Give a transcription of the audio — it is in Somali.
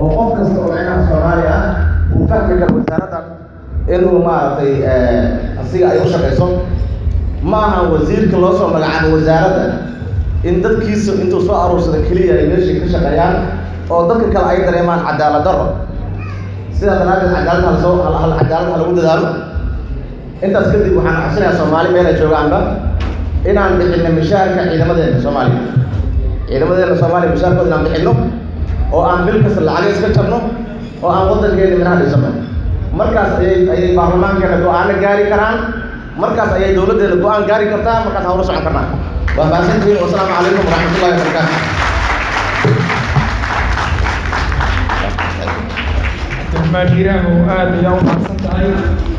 oo qof kasta oo micnaha soomaali ah uu fahmi karo wasaaradda inuu maaragtay asiga ay u shaqayso ma aha wasiirka loo soo magacaabo wasaaradda in dadkiisa intuu soo aruursada keliya ay meeshii ka shaqeeyaan oo dadka kale ay dareemaan cadaalad darro sidaa daraaddeed cadaalad halsoo hal cadaalad ha lagu dadaalo intaas kadib waxaan codsanayaa soomaali meel ay joogaanba inaan bixinno mishaarka ciidamadeena soomaaliya ciidamadeena soomaaliya mishaarkooda inaan bixinno oo aan bil kasta lacag iska jabno oo aan waddankeena minaha dhisano markaas ayay ayay baarlamaankeena go-aano gaari karaan markaas ayay dowladdeena go-aan gaari kartaa markaas hawla socon karnaa waa mahadsantihiin wasalaamu calaykum waraxmatullahi wabarakaatu cabdiraxmaan hiiraam oo aad ayaa u mahadsan tahay